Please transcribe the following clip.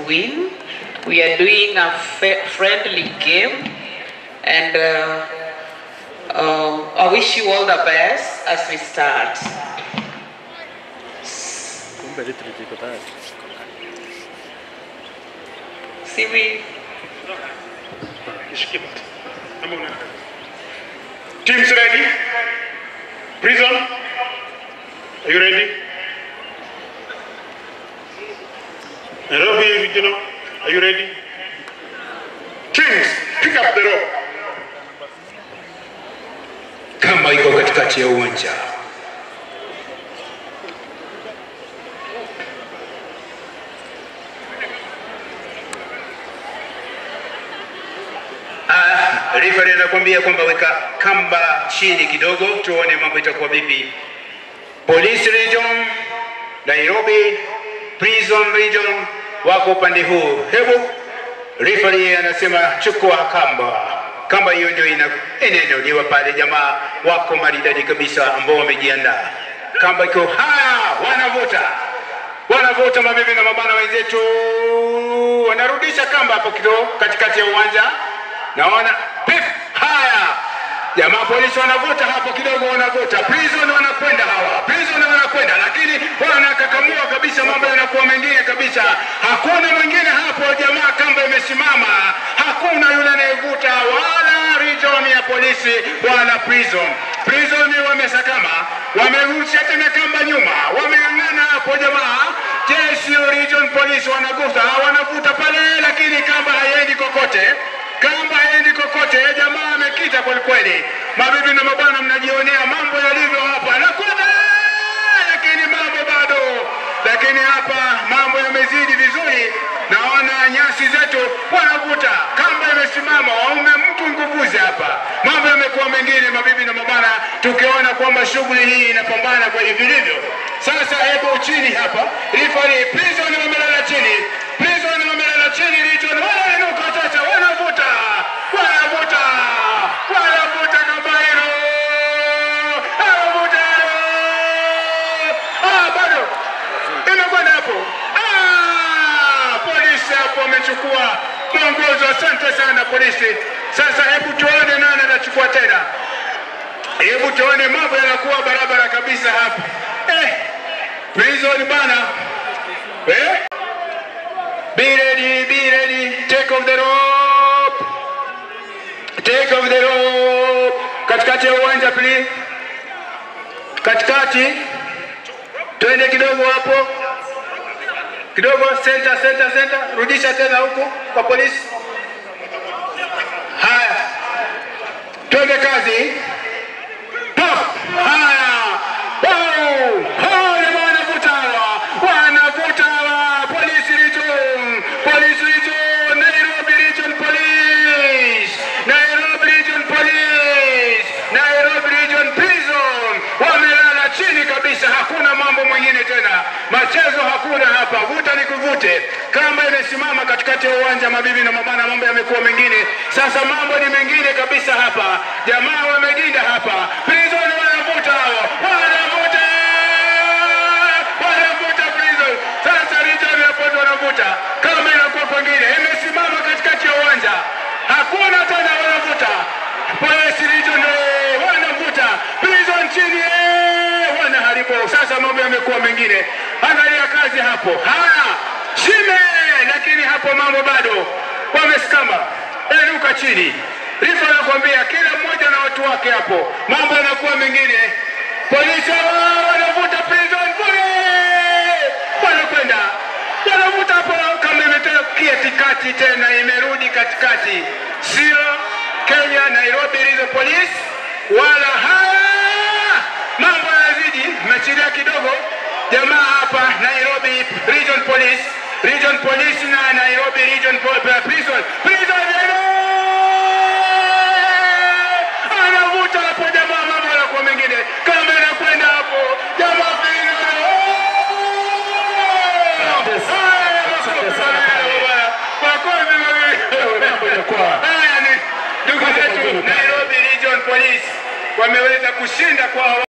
win. We are doing a fa- friendly game, and uh, uh, I wish you all the best as we start. Kumbe litri liko tayari. See we Nishikie basi. Ama una- Teams ready? Prison? Are you ready? Nairobi Regional, are you ready? Teams, pick up the rope. kamba iko katikati ya uwanja. Ah, referee anakuambia kwamba weka kamba chini kidogo, tuone mambo itakuwa vipi. Police Region, Nairobi Prison Region wako upande huu. Hebu referee anasema chukua kamba. Kamba hiyo ndio ina inaenoliwa pale, jamaa wako maridadi kabisa ambao wamejiandaa. Kamba iko haya, wanavuta wanavuta, mabibi na mabana wenzetu wanarudisha kamba hapo kidogo katikati ya uwanja, naona pip, haya Jamaa polisi wanavuta hapo kidogo, wanavuta prison, wanakwenda hawa prison, wanakwenda lakini wanakakamua kabisa, mambo yanakuwa mengine kabisa. Hakuna mwingine hapo, jamaa kamba imesimama, hakuna yule anayevuta wala region ya polisi wala prison. Prison wamesakama, wamerusha tena kamba nyuma, wameng'ang'ana hapo jamaa. Jeshi region police wanagusa, wanavuta pale, lakini kamba haiendi kokote kamba haendi kokote, jamaa amekita kweli kweli. Mabibi na mabwana, mnajionea mambo yalivyo hapa, nakwenda lakini mambo bado, lakini hapa mambo yamezidi vizuri. Naona nyasi zetu wanavuta, kamba imesimama, waume mtu nguvuzi hapa, mambo yamekuwa mengine, mabibi na mabwana, tukiona kwamba shughuli hii inapambana kwa vilivyo. Sasa hebu chini hapa, rifari prison wamelala chini, prison wamelala chini, region wanainuka sasa, wanavuta, wanavuta, wanavuta kamba hilo, wanavuta hilo, ah, bado imekwenda hapo. Ah, polisi hapo wamechukua mwongozo. Asante sana polisi. Sasa hebu tuone nani anachukua tena. Hebu tuone mambo yanakuwa barabara kabisa hapa. Eh, prison bana. Eh? Be ready, be ready. Take off the rope. Take off the rope. Katikati ya uwanja please. Katikati. Twende kidogo hapo. Kidogo center, center, center. Rudisha tena huku kwa polisi. Haya. Twende kazi. Pop! Haya! Wow! Hao jamaa wanavuta hawa! Wanavuta hawa! Police Region! Police Region! Nairobi Region Police! Nairobi Region Police! Nairobi Region Prison! Wamelala chini kabisa, hakuna mambo mwingine tena. Machezo hakuna hapa, vuta ni kuvute. Kama imesimama katikati ya uwanja, mabibi na mabana, mambo yamekuwa mengine. Sasa mambo ni mengine kabisa hapa. Jamaa wamejinda hapa. Prison wanavuta hao. Wanavuta! Wanavuta prison. Sasa region hapo ndo wanavuta. Kama inakuwa kwingine, imesimama katikati ya uwanja. Hakuna tena wanavuta. Police region eh, wanavuta. Prison chini eh, wanaharibu. Sasa mambo yamekuwa mengine. Angalia kazi hapo. Haya, shime, lakini hapo mambo bado wamesikama. Eruka chini. Rifa anakuambia kila mmoja na watu wake hapo, mambo yanakuwa mengine. Polisi hawa wanavuta prison bure, wanakwenda wanavuta hapo, kama imetoka katikati tena imerudi katikati, sio Kenya Nairobi Regional Police wala haya mambo yanazidi, mechilia kidogo jamaa hapa Nairobi Region Police Region Police na Nairobi Region Po- Prison Prison anavuta hapo jamaa, mambo yanakuwa mengine, kama inakwenda hapo jamaa Prison Haya, makofi mawili, bwana. Makofi mawili. Haya ni ndugu zetu Nairobi Region Police wameweza kushinda kwa